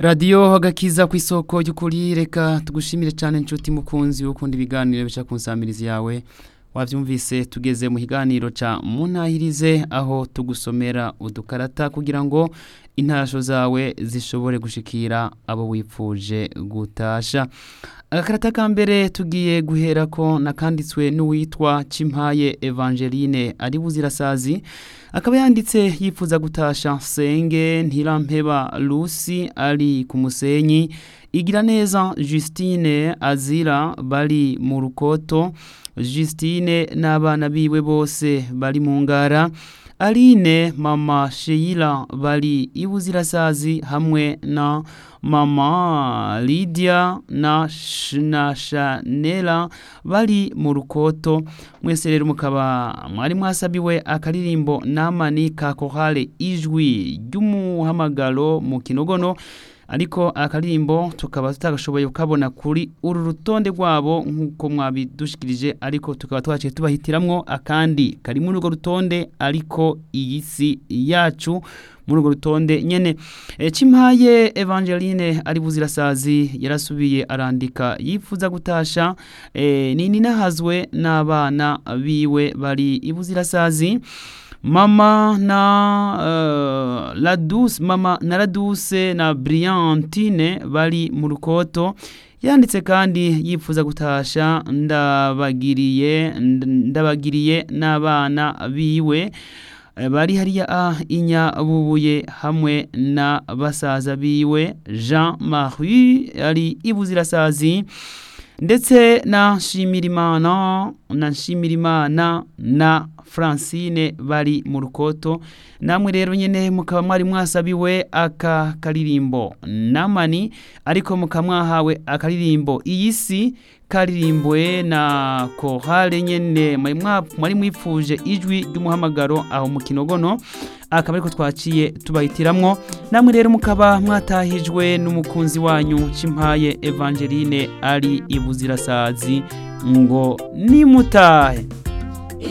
radiyo agakiza ku isoko y'ukuri reka tugushimire cyane inshuti mukunzi ukunda ibiganiro bica ku nsamirizi yawe wabyumvise tugeze mu kiganiro cya munahirize aho tugusomera udukarata kugira ngo intasho zawe zishobore gushikira abo wipfuje gutasha agakarata ka mbere tugiye guhera ko nakanditswe n'uwitwa Cimpaye Evangeline ari buzirasazi akaba yanditse yifuza gutasha senge ntirampeba Lucy ari ku musenyi igira neza Justine azira bari mu rukoto Justine n'abana biwe bose bari mu ngara Aline mama Sheila bari ibuzirasazi hamwe na mama Lydia na na Chanela bari mu rukoto mwese rero mukaba mwari mwasabiwe akaririmbo namani ka kohale ijwi ry'umuhamagaro mu kinogono ariko akaririmbo tukaba tutagashoboye kukabona kuri uru rutonde rwabo nk'uko mwabidushikirije ariko tukaba twaciye tubahitiramwo akandi kari muri urwo rutonde ariko iyi si yacu muri urwo rutonde nyene e, Cimpaye Evangeline ari buzirasazi yarasubiye arandika yifuza gutasha e, nini nahazwe n'abana biwe bari ibuzirasazi mama na uh, Ladus mama na Laduse na Briantine bari mu rukoto yanditse kandi yifuza gutasha ndabagiriye ndabagiriye n'abana biwe bari hariya a inyabubuye hamwe na basaza biwe Jean Marie ari ibuzirasazi ndetse na Nshimirimana na Nshimirimana na Francine bari mu rukoto namwe rero nyene mukaba mwari mwasabiwe aka karirimbo namani ariko mukaba mwahawe akaririmbo iyi si karirimbwe na kohale nyene mwari mwipfuje ijwi ry'umuhamagaro aho mu kinogono akaba ariko twaciye tubahitiramwo namwe rero mukaba mwatahijwe n'umukunzi wanyu Cimpaye Evangeline ari ibuzirasazi ngo nimutahe